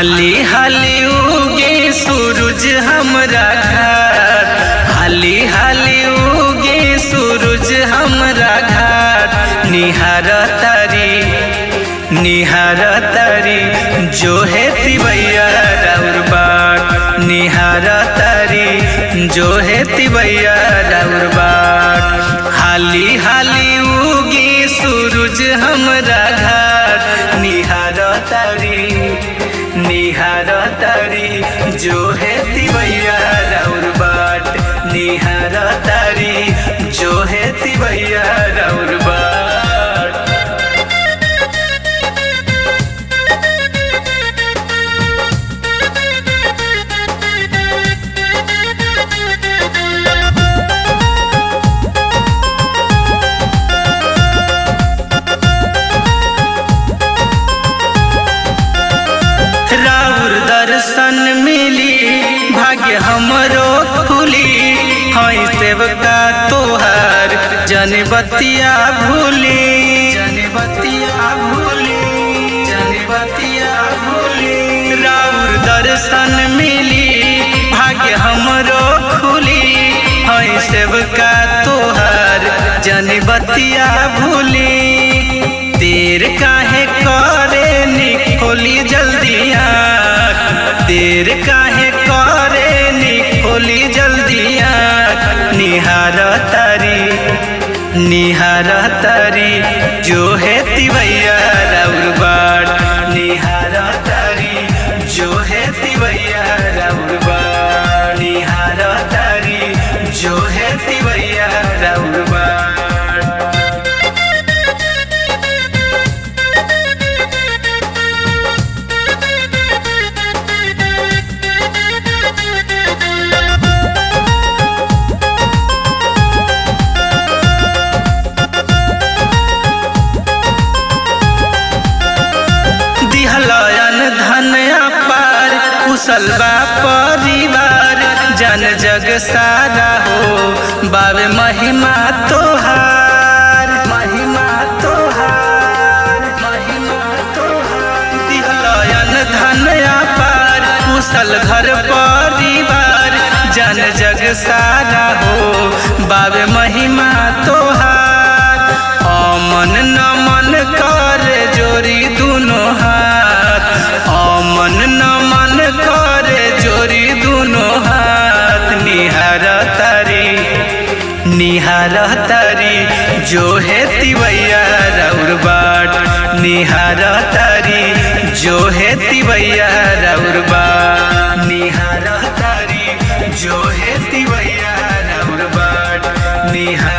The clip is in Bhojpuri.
हाली हाली उगे सूरज हमरा घर हाली हाली उगे सूरज हमरा घर निहार तारी निहार तारी जो है तिवैया राउर बाट निहार तारी जो है तिवैया राउर बाट हाली हाली उगे सूरज हमरा घर निहार तारी निहार तारी जो है तिवैया राउर बाट निहार तारी जो है तिवैया राउर बाट राउर दर्शन मिली भाग्य हमरो खुली हई सेवका तोहार जन बतिया भूली जन बतिया भूली जन बतिया भूली राउर दर्शन मिली भाग्य हमरो खुली हई सेवका तोहार जन बतिया भूली देर काहे करे निकोली जल्दी आँख देर काहे करे निकोली जल्दी आँख निहार तारी निहार तारी जो है तिवैया राउर बाट निहार तारी जो है तिवैया राउर बाट निहार तारी जो है तिवैया राउर बाट दिहलयन धनया पार कुशल बा परिवार जन जग सारा हो बाबे महिमा तोहार महिमा तोहार महिमा तोहार दिहलयन धनया पार कुशल घर परिवार जन जग सारा हो बाबे महिमा तोहार अमन नमन कर जोरी दुनो हाथ अमन नमन कर जोरी दुनो हाथ निहार तारी निहार तारी जो है तिवैया राउर बाट निहार तारी जो है तिवैया राउर बाट निहार तारी जो है तिवैया राउर बाट निहार